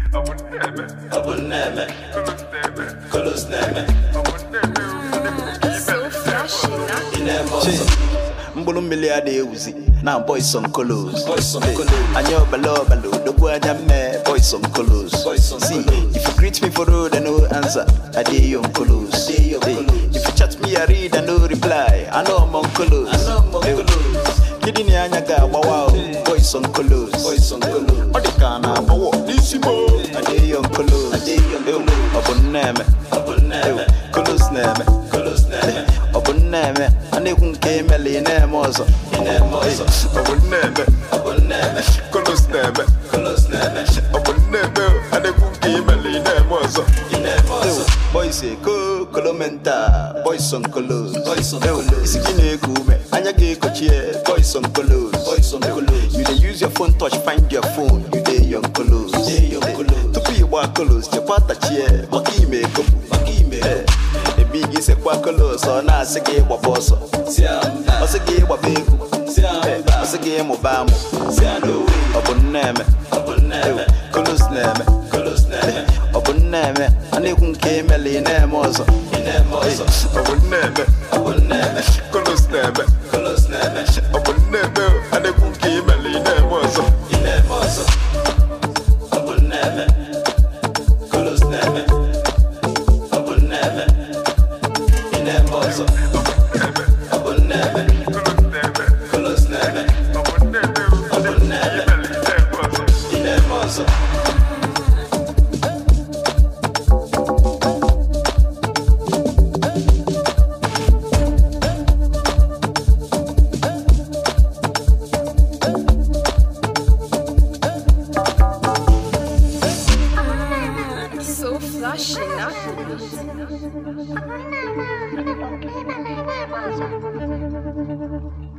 Abuneme, Kolos Neme, So flashy, not Inemoso, mkpụrụ mmiri a na-ewuzi na boys on colos Boys on Hey, Colos. anya ọbala ọbala odogwu anya mme boys on colos Boys on See, Colos. if you greet me for road I no answer I dey on colos I dey on Hey, Colos. if you chat me I read I no reply I know I'm on colos I know I'm on Hey, Colos. kidney anya ga-agbawa o boys on colos Boys on Colos. ọ dị ka a na-agbawa n'isi mo I dey on colos I dey on Hey, Colos. ọ bụ nneme Abuneme, colos na-eme Kolos Neme, ọ bụ nneme a na-ekwu nke emela ị na-eme ọzọ Inemoso, ọ bụ nneme Abuneme, kolos na-eme Kolos Neme, ọ bụ nneme a na-ekwu nke emela ị na-eme ọzọ Inemoso, boys eko kolomenta boys on kolos Boys on Ew, Colos. isi gị na-eku ume anya ga-ekochie boys on kolos Boys on Colos. you dey use your phone touch find your phone you dey on kolos dey on Colos. tupu ị gbaa kolos chekwa tachie maka ime ekopụ maka ime Eh, ebe gị sekwa kolos ọ na-asị gị ịgbaba ọsọ Siamba, ọ sị gị ịgbaba egwu Eh, Siamba, ọ sị gị ịmụba amụ Sianowe, ọ bụ nneme Abuneme, kolos na-eme Kolos Neme, ọ bụ nneme a na-ekwu nke emela ị na-eme ọzọ Inemoso, ọ bụ nneme Abuneme, kolos na-eme Kolos Neme, ọ bụ nneme a na-ekwu nke emela ị na-eme ọzọ Inemoso, Abuneme, Kolos Neme, Abuneme, Inemoso, Abuneme, Kolos Neme, Abuneme, Inemoso. so flashy, not Abuneme,